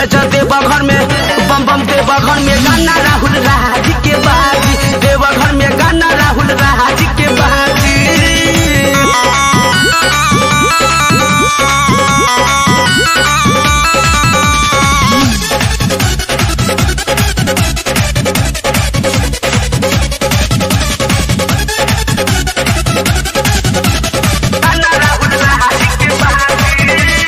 जय जय देवघर में बम बम देवघर में गाना राहुल राज के बाजी देवघर में गाना राहुल राज के बाजी गाना राहुल राज के बाजी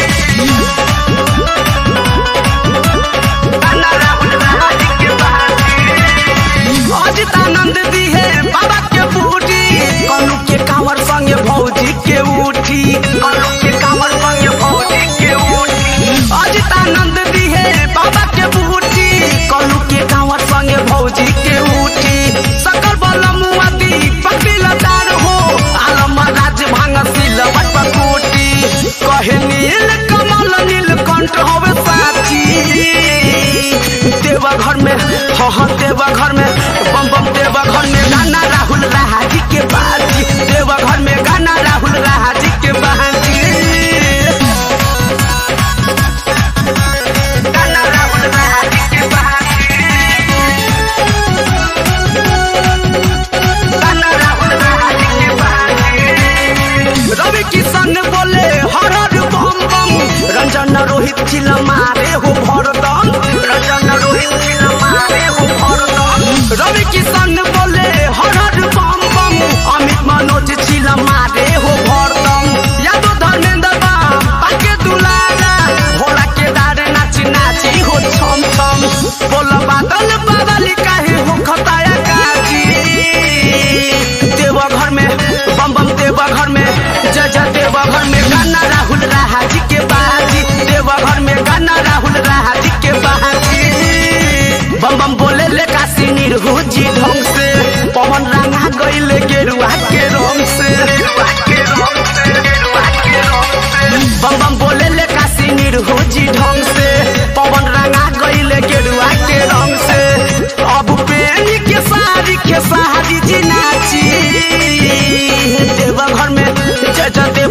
गाना राहुल राज के बाजी अजित आनंद दी है बाबा के बूटी कनु के कांवर संगे भौजी के उठी कनु के कांवर संगे भौजी के उठी अजित आनंद दी है बाबा के बूटी कनु के कांवर संगे भौजी के उठी सकल बल मुआती पकड़ी लतार हो आलम राज भांग सिल पकोटी कहे नील कमल नील कंठ होवे साची देवघर में हाँ हाँ देवघर में बम बम देवघर में गाना राहुल राजी के बाजी देवघर में गाना राहुल राजी के बाजी गाना राहुल राजी के बाजी गाना राहुल राजी के बाजी रवि किशन बोले हर हर बम बम रंजन रोहित चिल मारे हो भरदम रंजन रोहित चिल मारे हो भरदम रवि किशन बोले हर हर बम बम अमित मनोज चिल मारे हो भरदम यादव धर्मेंद्र बा पाके दुलारा भोला के दारे नाची नाची हो छम छम बोल बादल बादल काहे हो खताया काजी देवघर में बम बम देवघर में जय जय देवघर में गाना राहुल राजी के बाजी देवघर में गाना राहुल राजी के बाजी बम बम बोले ले काशी निर्हुजी ढंग से पवन रंगा गईले गेरुआ के रंग से गेरुआ के रंग से गेरुआ के रंग से बम बम बोले ले काशी निर्हुजी ढंग से पवन रंगा गईले गेरुआ के रंग से अब पेनी के सारी के सारी जी नाची देवघर में जय जय देव